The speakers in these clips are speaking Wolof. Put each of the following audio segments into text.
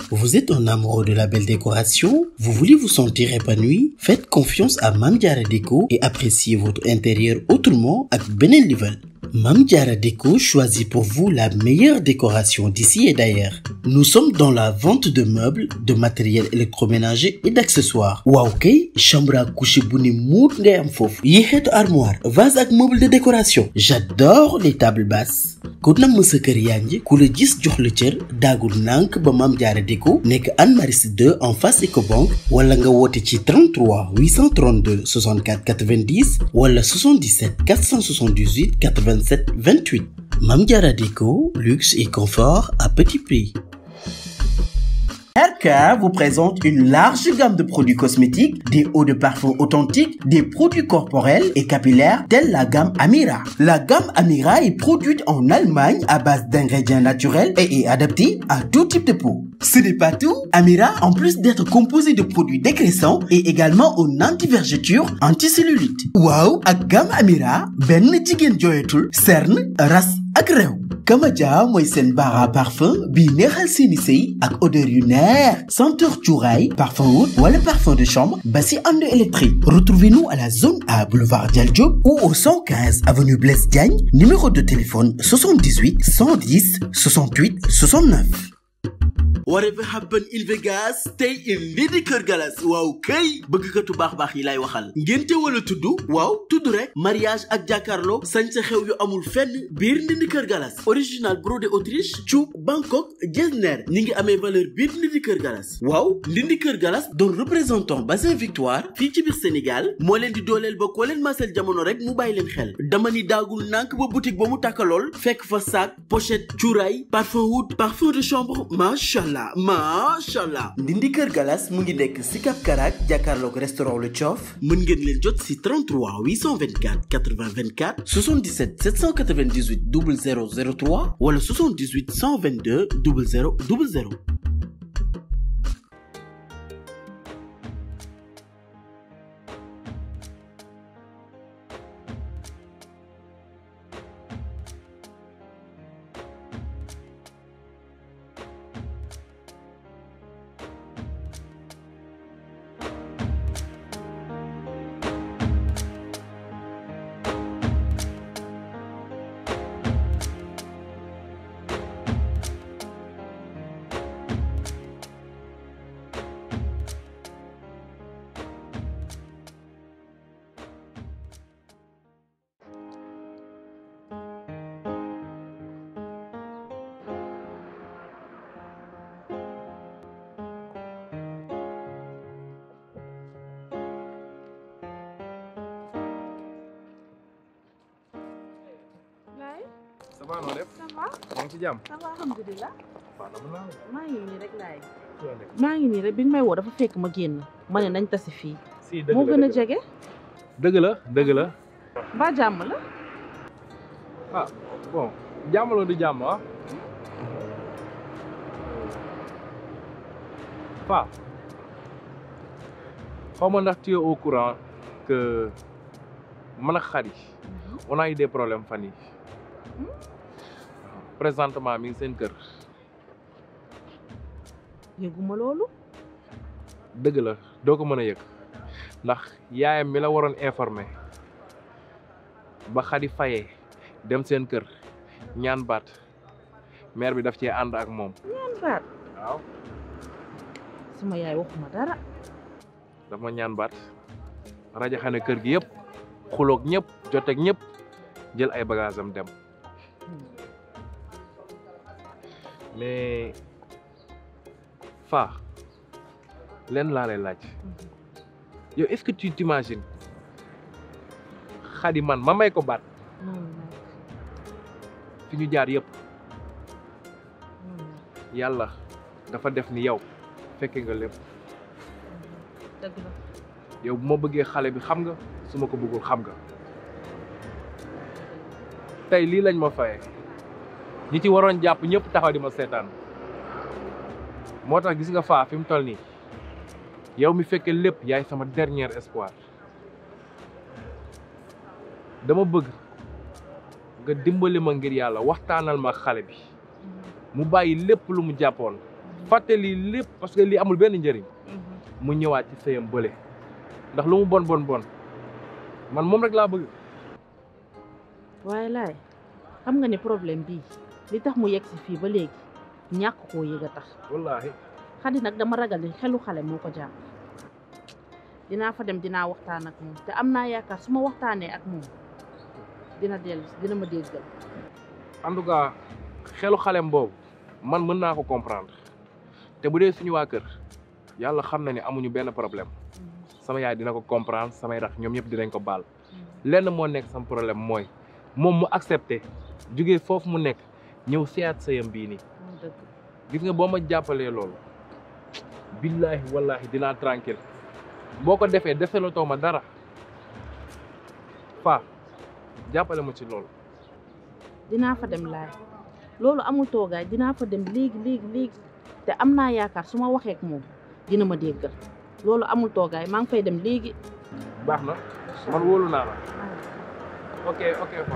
Vous êtes un amoureux de la belle décoration? Vous voulez vous sentir épanoui? Faites confiance à Mame Diarra Déco et appréciez votre intérieur autrement ak beneen level. Mame Diarra Déco choisit pour vous la meilleure décoration d'ici et d'ailleurs. Nous sommes dans la vente de meubles, de matériel électroménager et d'accessoires. waaw kay chambre à coucher bu ne muut ngay am foofu. yi xeetu armoire, vase ak meuble de décoration. J'adore les tables basses. ku namm sa kër yaa ngi ku la gis jox la cër daagul nànk ba Mame Diarra Déco nekk Anne Maris 2 en face Ecobank wala nga woote ci 33 832 64 90 wala 77 478 87 28 Mame Diarra Déco luxe et confort à petit prix. RK vous présente une large gamme de produits cosmétiques, des eaux de parfum authentiques, des produits corporels et capillaires tels la gamme Amira. La gamme Amira est produite en Allemagne à base d'ingrédients naturels et est adaptée à tout type de peau. Ce n'est pas tout. Amira, en plus d'être composé de produits dégraissants, est également un anti-vergeture, anti-cellulite. Waaw ak gamme Amira benn jigéen jooyatul cerne ras ak réew. Kamaja mooy seen bara parfum bi neexal seeni sëy ak odeur yu neex senteur cuuraay parfum oud wala parfum de chambre ba si ànd électrique retrouvez-nous à la zone A boulevard Dial Diop ou au 115 avenue Blaise Diagne numéro de téléphone 78 110 68 69 Whatever happened in Vegas stay in lii di Kër Galas waaw kay bëggkatu baax baax yi lay waxal ngénte wala tudd waaw tudd rek mariage ak jàkkaarloo sañ sa xew yu amul fenn biir ndindi Kër Galas original brodé Autriche cuub Bangkok Getzner ñi ngi amee valeur biir ndindi Kër Galas waaw ndindi Kër Galas doon représentant bassin Victoire fii ci biir Sénégal moo leen di dooleel ba koo leen masel jamono rek mu bàyyi leen xel dama ni daagul nànk ba boutique ba mu tàkkalool fekk fa sac pochette cuuraay parfum oud parfum de chambre macha allah macha allah ndindi kër galas mu ngi nekk si Cap Karak jàkkaarloog restaurant Le Thiof mën ngeen leen jot si 33 824 80 24 77 798 0003 wala 78 122 00 00 Laay ça va noo def ça va maa ngi ci jàmm ça va alhamdulilah waaw dama naa la maa ngi nii rek laay ci yoon nekk maa ngi nii rek bi ñu may woo dafa fekk ma génn ma ne nañ tasi fii si dëgg moo la gën a dëgg la. jege dëgg la dëgg la mbaa jàmm la ah bon jàmm la du jàmm ah Fa xaw ma ndax tu es au courant que man ak Khady on a eu des problèmes fan yi présentement mi ngi seen kër yëguma loolu dëgg la doo ko mën a yëg ndax yaayam mi la waroon informé ba Khady fayee dem seen kër ñaan baat maire bi daf cee ànd ak moom ñaan baat waaw sama yaay waxuma dara daf ma ñaan baat rajo xane kër gi yëpp xuloog ñëpp joteeg ñëpp jël ay bagages am dem mais fa leen laa lay laaj yow est-ce que tu t'imagines Khady man ma may ko baat noonu nag fi ñu jaar yëpp noonu nag yàlla dafa def ni yow fekke nga lépp dëgg la yow bu ma bëggee xale bi xam nga su ma ko bëggul xam nga tey lii lañ ma faye ñi ci waroon jàpp ñëpp taxaw di ma seetaan moo tax gis nga faa fi mu toll nii yow mi fekkee lépp yaay sama dernier espoir dama bëgg nga dimbali ma ngir yàlla waxtaanal ma xale bi mu bàyyi lépp lu mu jàppoon fàtte lii lépp parce que lii amul benn njëriñ mu ñëwaat ci sëyam bële ndax lu mu bon bon bon man moom rek laa bëgg waaye laay xam nga ne problème bii li tax mu yegg si fii ba léegi ñàkk koo yëg a tax wallaahi xadi nag dama ragal ni xelu xale moo ko jàpp dinaa fa dem dinaa waxtaan ak moom te am naa yaakaar su ma waxtaanee ak moom dina dellu dina ma déggal en tout cas xelu xalem boobu man mën naa ko comprendre te bu dee suñu waa kër yàlla xam na ne amuñu benn problème sama yaay dina ko comprendre samay rax ñoom ñëpp dinañ ko baal lenn moo nekk sama problème mooy moom mu accepté jógee foofu mu nekk ñëw seet sëyam bii nii moo dëgg gis nga boo ma jàppalee loolu billaahi wallaahi dinaa tranquille boo ko defee defelatoo ma dara fa jàppale ma ci loolu dinaa fa dem laay loolu amul toogaay dinaa fa dem léegi léegi léegi te am naa yaakaar su ma waxee ak moom dina ma déggal loolu amul toogaay maa ngi fay dem léegi baax na man wóolu naa la ok ok fa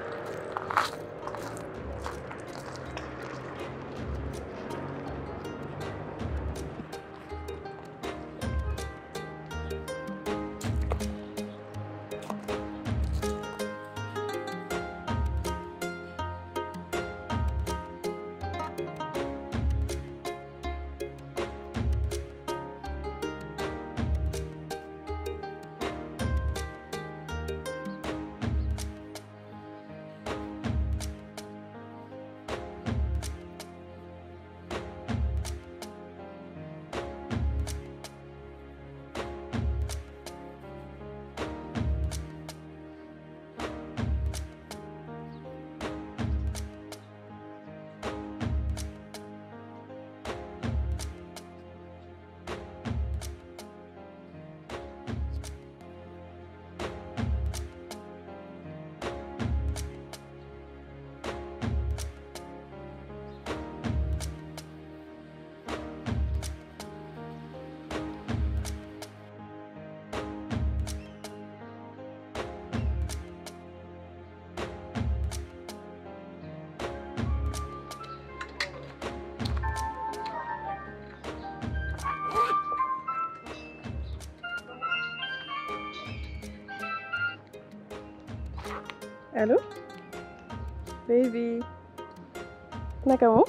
Allô baby naka mu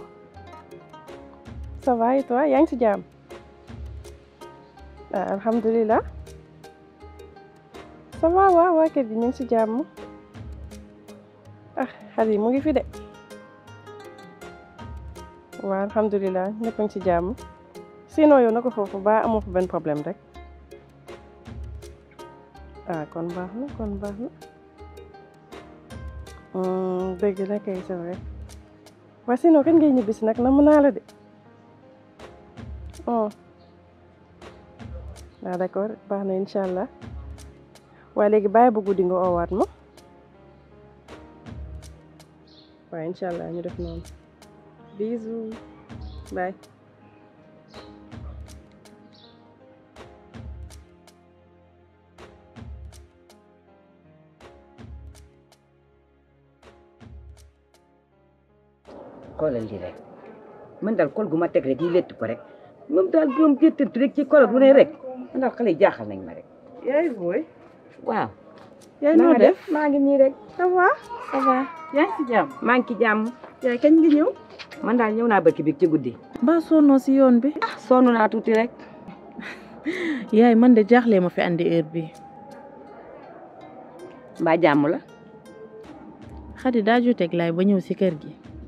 ça va et toi yaa ngi ci jàmm ah alhamdulilah ça va waaw waa kër gi ñu ngi ci jàmm ah xale yi mu ngi fi de waaw alhamdulilah ñëpp a ngi ci jàmm sinon yow na ko foofu ba amoo fa benn problème rek ah kon baax na kon baax na dëgg la kay c'est vrai waaye sinon kañ ngay ñibbisi nag namm naa la de oh waaw d'accord baax na incha allah waaye léegi bàyyi bu guddi nga oowaat ma waaye incha allah ñu def noonu bisous bye xoolal lii rek man daal kol gu ma teg rek yi létt ko rek moom daal moom géttantu rek ci kol bu ne rek man daal xale yi jaaxal nañ ma rek yaay booy waaw yaay na noo nga def def maa ngi nii rek ça va ça va yaa ngi ci jàmm maa ngi ci jàmm yaay kañ nga ñëw man daal ñëw naa barki bi ci guddi mbaa sonnoo si yoon bi ah sonn naa tuuti rek yaay man de jaaxlee ma fi andi heure bi mbaa jàmm la xadi daa joteeg laay ba ñëw si kër gi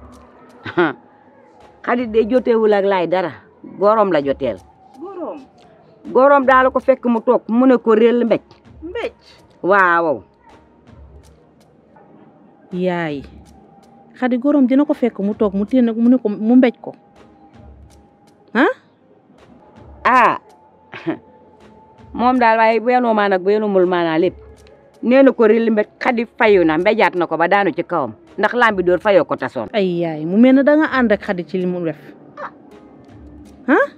xarit de joteewul ak laay dara gorom la joteel boroom gorom daal ko fekk mu toog mu ne ko réel mbéj mbéj waaw yaay xadi gorom dina ko fekk mu toog mu téen mu ne ko mu mbéj ko ah ah moom daal waaye bu yenoo maa nag bu yenumul maanaa lépp nee na ko réel mbéj xadi fayu na mbéjaat na ko ba daanu ci kawam ndax lambi door fayoo ko tasoon ay yaay mu mel ne da nga ànd ak xadi ci li mu def ah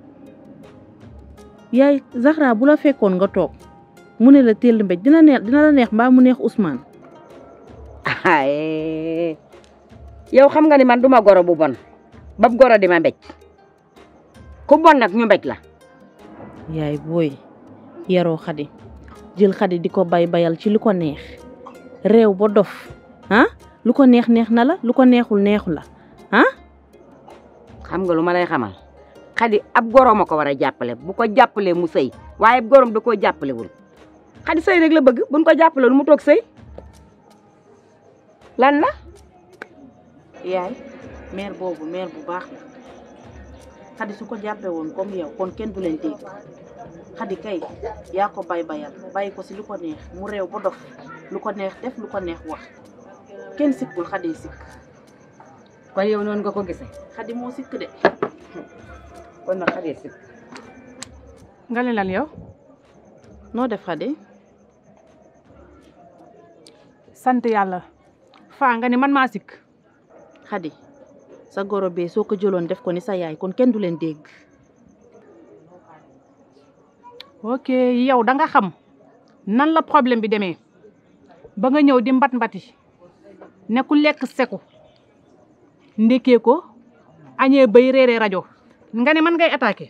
yaay Zahra bu la fekkoon nga toog mu ne la téel mbéj dina neex dina la neex mbaa mu neex Ousmane ay yow xam nga ni man duma goro bu bon bab goro di ma mbéj ku bon nag ñu mbéj la yaay booy yaroo xadi jël xadi di ko bay bayal ci lu ko neex réew ba dof ah lu ko neex neex na la lu ko neexul neexu la ah xam nga lu ma lay xamal xadi ab goroom a ko war a jàppale bu ko jàppalee mu sëy waaye ab goroom da koo jàppalewul xadi sëy rek la bëgg buñ ko jàppale lu mu toog sëy lan la yaay mère boobu mère bu baax la xadi su ko jàppee woon comme yow kon kenn du leen dégg xadi kay yaa ko bay bayal bàyyi ko si lu ko neex mu réew ba dof lu ko neex def lu ko neex wax kenn sikkul xadi sikk kon yow noonu nga ko gisee xadi moo sikk de kon nag xadi si nga ne lan yow noo def xadi sant yàlla faa nga ne man maa sikk xadi sa goro bee soo ko jëloon def ko ni sa yaay kon kenn du leen dégg ok yow da nga xam nan la problème bi demee ba nga ñëw di mbat mbati ne ku lekk seku ndékkee ko añee bay réeree rajo nga ne man ngay attaqué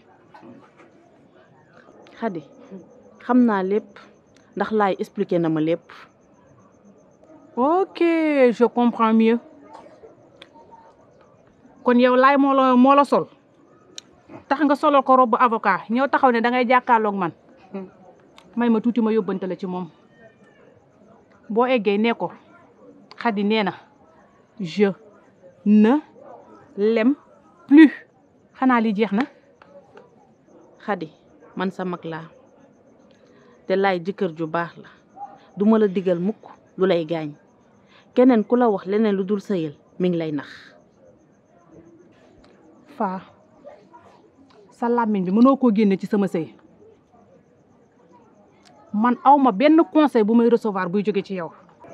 xadi xam naa lépp ndax laay expliqué na ma lépp ok je comprends mieux kon yow laay moo la moo la sol tax nga solal ko robu avocat ñëw taxaw ne da ngay jàkkaarloog man may ma tuuti ma yóbbante la ci moom boo eggee nee ko xadi nee na je ne l'aime plus xanaa li jeex na xadi man sa mag laa te laay jëkkër ju baax la duma la digal mukk lu lay gaañ keneen ku la wax leneen lu dul sëyal mi ngi lay nax faa sa làmmiñ bi mënoo koo génne ci sama sëy man aw ma benn conseil bu may recevoir buy jóge ci yow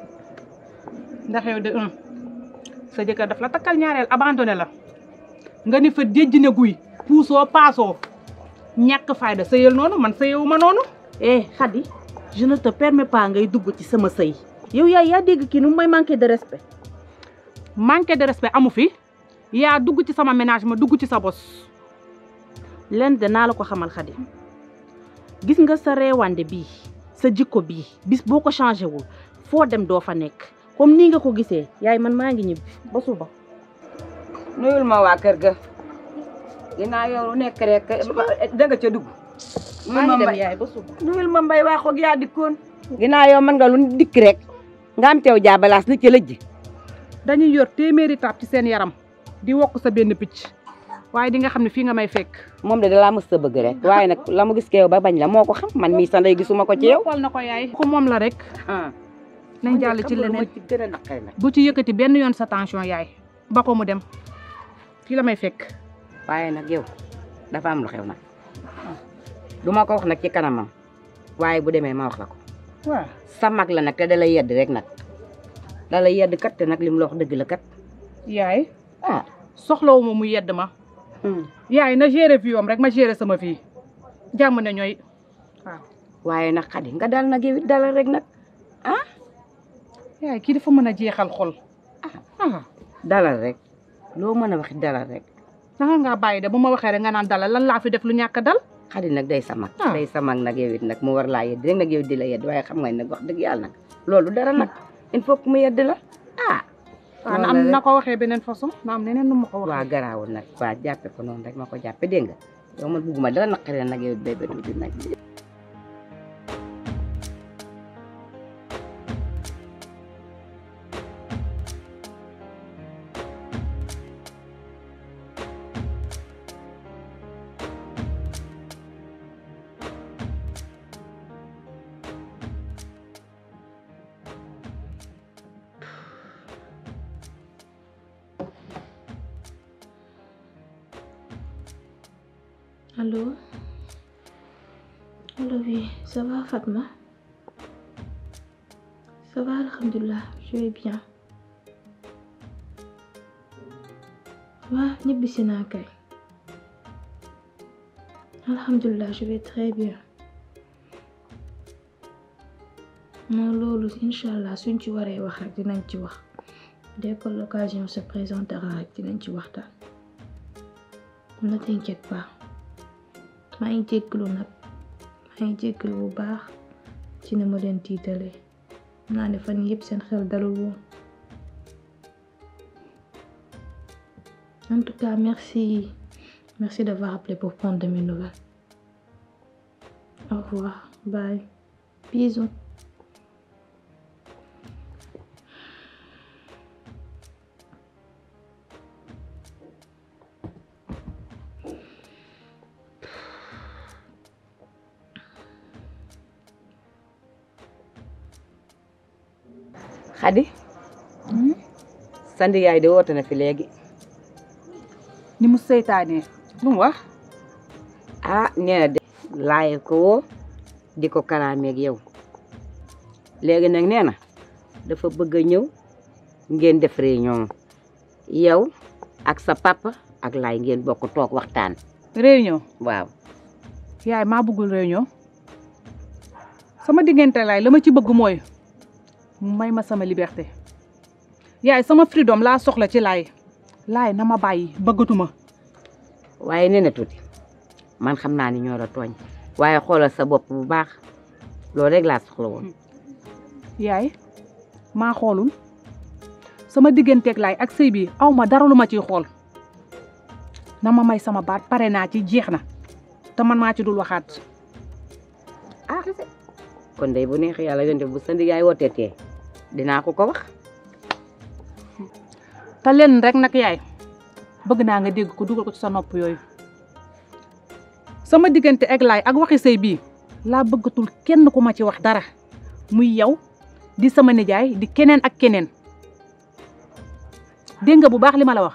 ndax yow de un sa jëkkër daf la takkal ñaareel abandonné la nga ni fa déjj ne guy puusoo paasoo ñàkk fayda sëyal noonu man sëyewu ma noonu eh xadi je ne te permets pas ngay dugg ci sama sëy yow yaay yaa dégg kii nu may manqué de respect manque de respect amu fi yaa dugg ci sama ménage ma dugg ci sa bos leen de naa la ko xamal xadi gis nga sa reewande bii sa jikko bii bis boo ko changé wul foo dem doo fa nekk comme nii nga ko gisee yaay man maa ngi ñibbi ba suba nuyul ma waa kër ga ginnaaw yow lu nekk rek da nga ca dugg maa ngi dem yaay ba suba nuyul ma mbay waa xoog yaa dikkoon ginnaaw yow mën nga lu dikk rek nga am teew jaabalaas li ca lëjj dañuy yor téeméeri taab ci seen yaram di wokk sa benn picc waaye di nga xam ne fii nga may fekk moom de dalaa mës sa bëgg rek waaye nag la mu gis ke yow ba bañ la moo ko xam man mii sa ndey gisuma ko ci yow xool na ko yaay ku moom la rek nañ jàll ci leneen ci gën a naqari nag bu ci yëkkati benn yoon sa tension yaay ba ko mu dem fii la may fekk waaye nag yow dafa am lu xew nag du ma ko wax nag ci kanamam waaye bu demee ma wax la ko waaw sa mag la nag te da lay yedd rek nag da lay yedd kat te nag li mu la wax dëgg la kat yaay ah soxlawuma mu yedd ma yaay na gérer vie am rek ma gérer sama vie jàmm ne ñooy waaw waaye nag xadi nga dal nag yow it dalal rek nag yaay kii dafa mën a jeexal xol ah dalal rek loo mën a wax dalal rek nanga ngaa bàyyi de bu ma waxee rek nga naan dalal lan laa fi def lu ñàkk a dal xadi nag day sa mag Ah. day sa mag nag yow it nag mu war laa yedd rek nag yow it di la yedd waaye xam nga nag wax dëgg yàlla nag loolu dara nag il faut que mu yedd la ah waaw na am na ko waxee beneen façon na am neneen nu ma ko waa waxee garaawul nag waa jàppe ko noonu rek ma ko jàppe dégg nga yow man bugguma dara naqari nag yow it bébé tuuti nag Allô Allô, oui, ça va Fatma Ça va, Alhamdulillah, je vais bien. Ouais, ñibbisi naa kay. Alhamdulillah, je vais très bien. non loolu inch'Allah suñ ci waree wax rek dinañ ci wax dès que l'occasion se présentera rek dinañ ci waxtaan ne t'inquiète pas maa ngi jégalu nag maa ngi jégalu bu baax ci ne ma leen tiitalee xam naa ne fan yii yëpp seen xel dalul woon en tout cas merci merci d'avoir appelé pour prendre de mes nouvelles au revoir bye bisous Xadi sandi yaay de woote na fi léegi ni mu seytaanee lu mu wax ah nee na de laaye ko woo di ko kalaameeg yow léegi nag nee na dafa bëgg a ñëw ngeen def réunion yow ak sa papa ak laay ngeen bokk toog waxtaan réunion waaw yaay maa bëggul réunion sama diggante laay la ma ci bëgg mooy mu may ma sama liberté yaay sama freedom laa soxla ci laay laay na ma bàyyi bëggatuma waaye nee na tuuti man xam naa ni ñoo la tooñ waaye xoolal sa bopp bu baax loolu rek laa soxla woon yaay maa xoolul sama digganteeg laay ak sëy bi aw ma dara lu ma ciy xool na ma may sama baat pare naa ci jeex na te man maa ci dul waxaat ah kon day bu neex yàlla yonte bu sandi yaay wooteetee dinaa ko ko wax te leen rek nag yaay bëgg naa nga dégg ko dugal ko ci sa nopp yooyu sama diggante ak laay ak waxi sëy bii laa bëggatul kenn ku ma ci wax dara muy yow di sama nijaay di keneen ak keneen dégg nga bu baax li ma la wax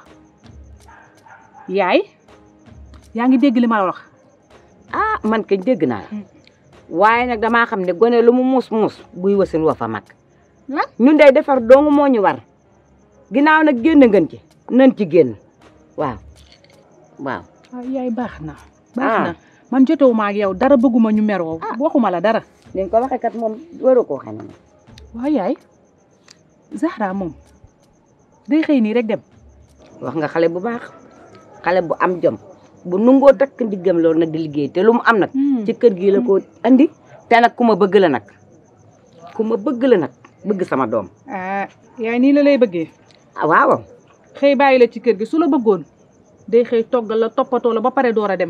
yaay yaa ngi dégg li ma la wax ah man kañ dégg naa la waaye nag damaa xam ne gone lu mu muus muus buy wasin wa fa mag lan ñun day defar dong moo ñu war ginnaaw nag génn ngeen ci nan ci génn waaw waaw ah yaay baax na baax Ah. na man jotewuma ak yow dara bëgguma ñu meroo waxuma la dara leen ko waxee kat moom waru koo xam ne waaw yaay Zahra moom day xëy nii rek dem wax nga xale bu baax xale bu am jom bu nungoo takk ndiggam loolu nag di liggéey te lu mu am nag ci kër gi la ko andi te nag ku ma bëgg la nag ku ma bëgg la nag bëgg sama doom ah yaay nii la lay bëggee ah waaw xëy bàyyi la ci kër gi su la bëggoon day xëy toggal la toppatoo la ba pare door a dem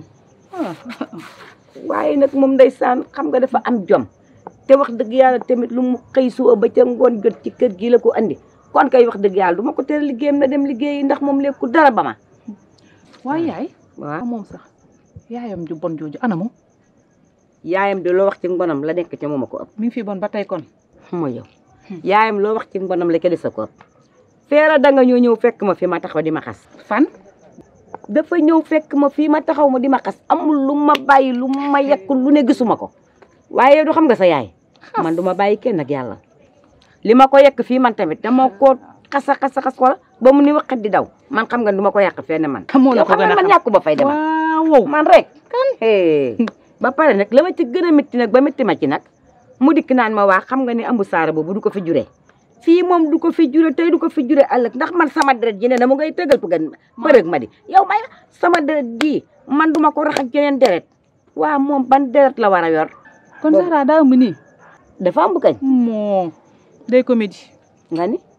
waaye nag moom ndeysaan xam nga dafa am jom te wax dëgg yàlla tamit lu mu xëy suba ba ca ngoon jot ci kër gi la ko andi kon kay wax dëgg yàlla du ma ko tere liggéeyam na dem liggéeyi ndax moom lekku dara ba ma waaye yaay waaw ah moom sax yaayam ju bon jooju anamu yaayam de loo wax ci ngonam la nekk ca moom a ko ëpp mi ngi fi bon ba tey kon mooy yow yaayam loo wax ci ngonam la ca des a ko ëpp feera da nga ñëw ñëw fekk ma fi ma taxaw di ma xas fan dafa ñëw fekk ma fii ma taxaw ma di ma xas amul lu ma bàyyi lu ma yekk lu ne gisuma ko waaye du xam nga sa yaay man du ma bàyyi kenn ak yàlla li ma ko yekk fii man tamit dama ko xasa xasa xas ko ba mu ni waxat di daw man xam nga du ma ko yàq fenn man xamoo la yow ko xam gën nga a man xam ñàkku ba fay dema waaw man rek kan ba pare nag la ma ci gën a métti nag ba métti ma ci nag mu dikk naan ma waa xam nga ni ambu saara boobu du ko fi juree fii moom du ko fi jure tey du ko fi jure ëllëg ndax man sama deret ji ne na mu ngay tëgal pëgan përëg ma di yow may sama deret ji man duma ko rax ak jeneen deret waa moom ban deret la war a yor kon boobu- Zahra daa ëmb nii dafa am bu kañ moo day comédie nga ni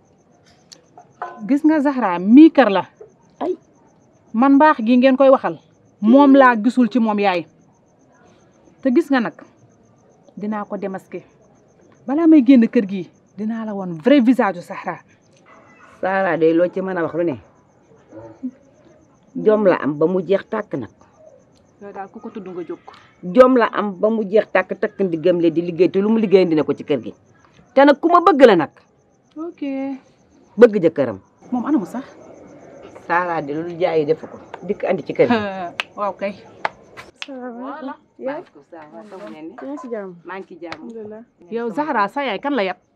gis nga Zahra mii kër la ay man mbaax gi ngeen koy waxal moom laa gisul ci moom yaay te gis nga nag dinaa ko démasquer balaa may génn kër gi dinaa la woon vrai visage u Zahra Saara day loo ci mën a wax lu ne jom la am ba mu jeex tàkk nag yow daal ku ko tudd nga jóg jom la am ba mu jeex tàkk takk ndiggam le di liggéey te lu mu liggéey dina ko ci kër gi te nag ku ma bëgg la nag ok bëgg jëkkëram moom anamu sax Saara de lu jaayi defu ko dikk andi ci kër gi waaw kay voilà maa ngi ci jàmm yow Zahra sa yaay kan la yab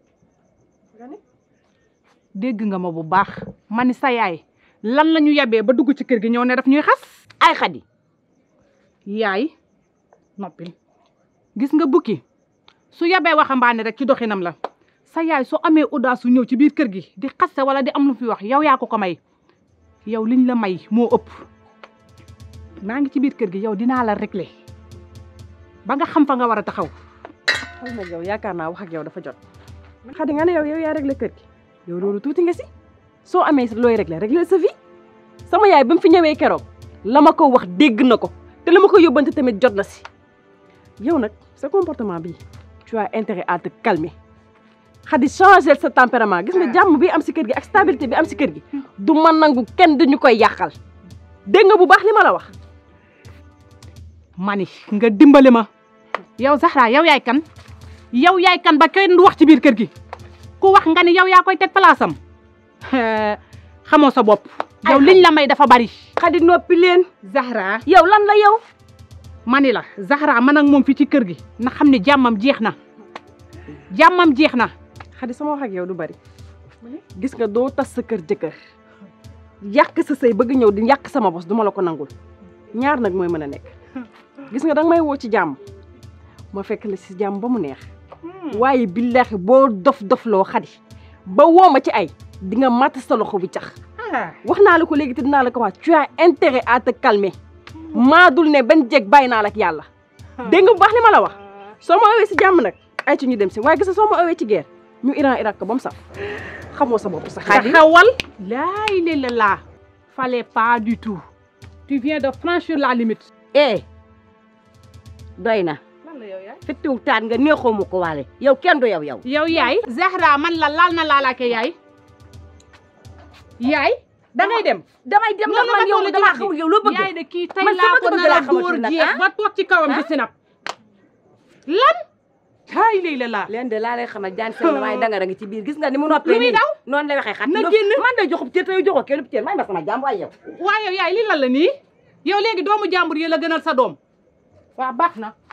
dégg nga ma bu baax ma ni sa yaay lan la ñu yabee ba dugg ci kër gi ñëw ne daf ñuy xas ay xadi yaay noppil gis nga bukki su yabee waxambaane rek ci doxinam la sa yaay su amee audace su ñëw ci biir kër gi di xaste wala di am lu fi wax yow yaa ko ko may yow liñ la may moo ëpp maa ngi ci biir kër gi yow dinaa la régler ba nga xam fa nga war a taxaw xam nga yow yaakaar naa wax ak yow dafa jot xadi nga ne yow yow yaa réglé kër gi yow loolu tuuti nga si soo amee looy réglé réglé sa vie sama yaay ba mu fi ñëwee keroog la ma ko wax dégg na ko te la ma ko yóbbante tamit jot na si yow nag sa comportement bi tu as intérêt à te calmer xadi changer sa tempérament gis nga jàmm bi am si kër gi ak stabilité bi am si kër gi du ma nangu kenn duñu koy yàqal dégg nga bu baax li ma la wax mani nga dimbali ma yow Zahra yow yaay kan yow yaay kan ba kenn du wax ci biir kër gi ku wax nga ni yow yaa koy teg place am xamoo sa bopp yow liñ la may dafa bari xadi noppi leen Zahra yow lan la yow mani la Zahra man ak moom fi ci kër gi na xam ne jàmmam jeex na jàmmam jeex na xadi sama wax ak yow du bari gis nga doo tas sa kër jëkkër yàq sa sëy bëgg ñëw di yàq sama bos duma la ko nangul ñaar nag mooy mën a nekk gis nga danga may woo ci jàmm ma fekk la si jàmm ba mu neex waaye billaahi boo dof dof loo xadi ba woo ma ci ay di nga matt sa loxo bi cax wax naa la ko léegi te dinaa la ko wax tu as intérêt à te calmer maa dul ne benn jeeg bàyyi naa la ak yàlla dégg nga bu baax li ma la wax soo ma owee si jàmm nag ay ci ñu dem si waaye gis nga soo ma owee ci guerre ñu Iran Irak ko ba mu saf xamoo sa bopp sax xadi taxawal laa ilaaha illallaah fallait pas du tout tu viens de franchir la limite eh doy na fittiw taat nga neexoo mu ko waale yow kenn du yow yow yow yaay Zahra man la laal na laalaake yaay yaay dangay dem damay dem ndax man yow damaa xamul yow loo bëgg yaay de kii tey Man laa sama ko bëgg nar a laa xamatul dóor nag, jeex ah? ba toog ci kawam di sinap lan hay lay la laa leen de laa lay xamal jaan seen waaye danga da nga ci biir gis nga ni mu noppee Lu muy nii daw? noonu lay waxee xat Na génn. man de joxub cër te yow joxoo kenn cër may ma sama jàmm waaye yow waaye yow yaay li lan la nii yow léegi doomu jàmbur yi la gënal sa doom waa baax na